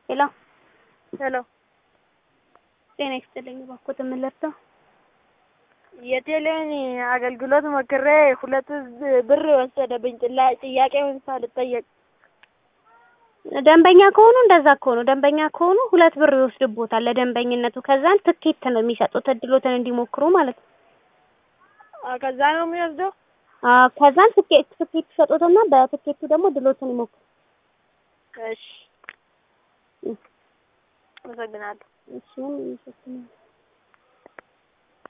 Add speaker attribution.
Speaker 1: ሄሎ
Speaker 2: ሄሎ
Speaker 1: ጤና ይስጥልኝ። እባክዎት ምን ልርዳው?
Speaker 2: የቴሌን አገልግሎት ሞክሬ ሁለት ብር ወሰደብኝ። ጥላ- ጥያቄውን ሳልጠየቅ
Speaker 1: ደንበኛ ከሆኑ እንደዛ ከሆኑ ደንበኛ ከሆኑ ሁለት ብር ይወስድቦታል ለደንበኝነቱ። ከዛን ትኬት ነው የሚሰጡት እድሎትን እንዲሞክሩ ማለት ነው።
Speaker 2: አ፣ ከዛ ነው የሚወስደው።
Speaker 1: አ ከዛን ትኬት ትኬት ይሰጡትና በትኬቱ ደግሞ ድሎትን ይሞክሩ።
Speaker 2: እሺ፣ አመሰግናለሁ።
Speaker 1: እሺ ምን ይመስላል?